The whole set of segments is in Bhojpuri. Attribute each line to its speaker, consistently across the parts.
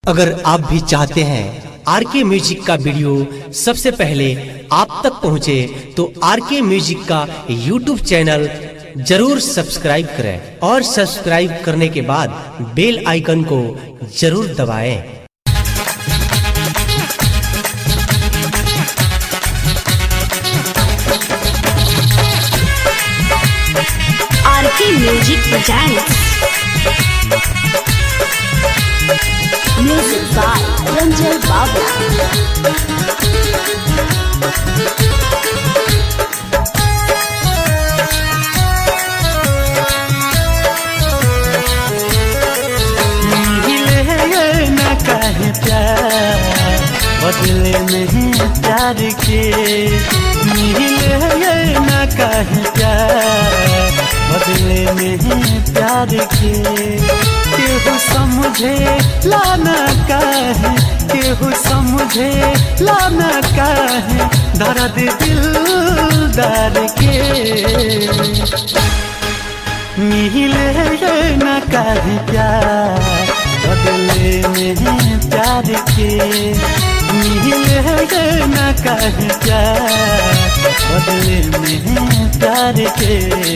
Speaker 1: अगर आप भी चाहते हैं आर के म्यूजिक का वीडियो सबसे पहले आप तक पहुंचे तो आर के म्यूजिक का यूट्यूब चैनल जरूर सब्सक्राइब करें और सब्सक्राइब करने के बाद बेल आइकन को जरूर दबाएं।
Speaker 2: R K music presents music by Ranjan Babla
Speaker 3: मिले न कहे प्यार बदले नहीं प्यार के मिले न कहे प्यार बदले नहीं प्यार के केहू समझे लाना कहे केहू समझे लाना कहे दर्द दिल दर के मिले न कहे प्यार बदले में प्यार के मिले न कहे प्यार बदले में प्यार के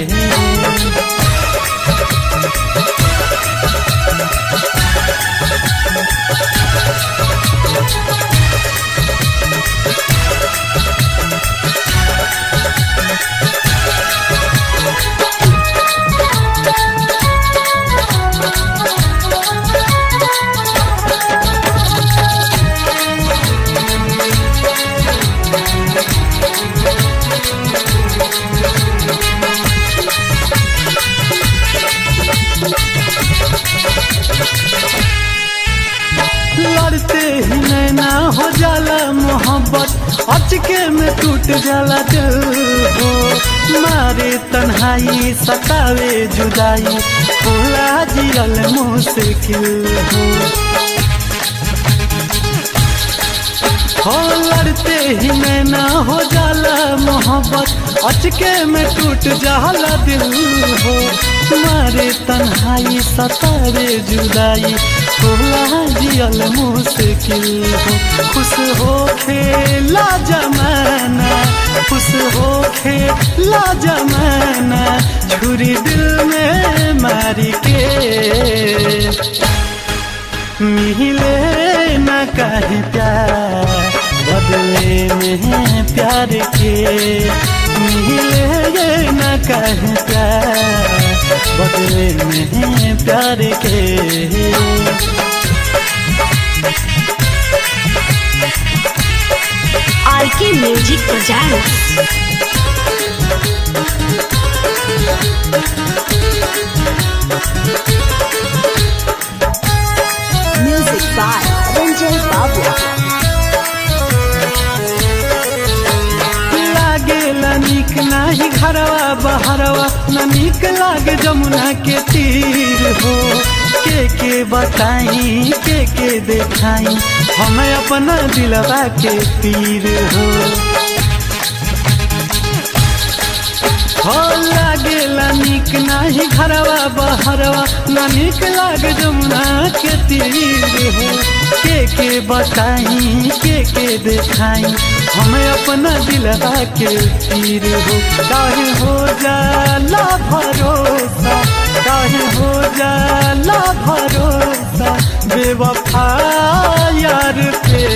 Speaker 3: लड़ते ही नैना हो जाला मोहब्बत अचके में टूट जाला दिल हो मारे तन्हाई सतावे जुदाई होला जियल मुश्किल हो हो लड़ते ही नैना हो जाला मोहब्बत अचके में टूट जाला दिल हो मारे तन्हाई सतारे जुदाई होला जियल मुश्किल हो खुश हो खेला जमाना खुश हो खेला जमाना छुरी दिल में मारी के मिले न कहे प्यार बदले में प्यार के मिले न कहे प्यार बदले में प्यार के
Speaker 2: R K music presents music by Ranjan Babla
Speaker 3: लागेला निक नाही घरवा बहरवा न निक लागे जमुना के तीर हो के के बताई के के देखाई हमें अपना दिलवा के पीर हो हो लागेला निक नाही घरवा बहरवा न निक लागे जमुना के तीर हो के के बताई के के देखाई हमें अपना दिलवा के तीर हो काहे हो जाला भरोसा काहे हो जाला भरोसा बेवफा यार पे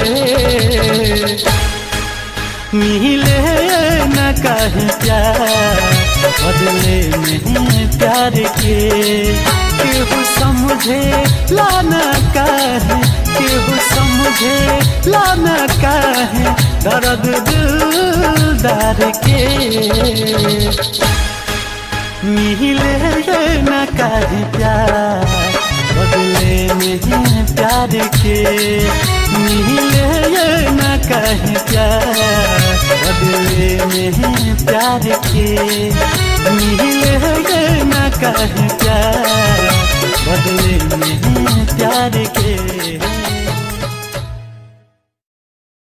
Speaker 3: मिले न कहे प्यार बदले में प्यार के केहू समझे लाना कहे केहू समझे लाना कहे दर्द दिल दर के मिले न कहे प्यार बदले में प्यार के मिले न कहे प्यार बदले में प्यार के मिले न कहे प्यार बदले में प्यार के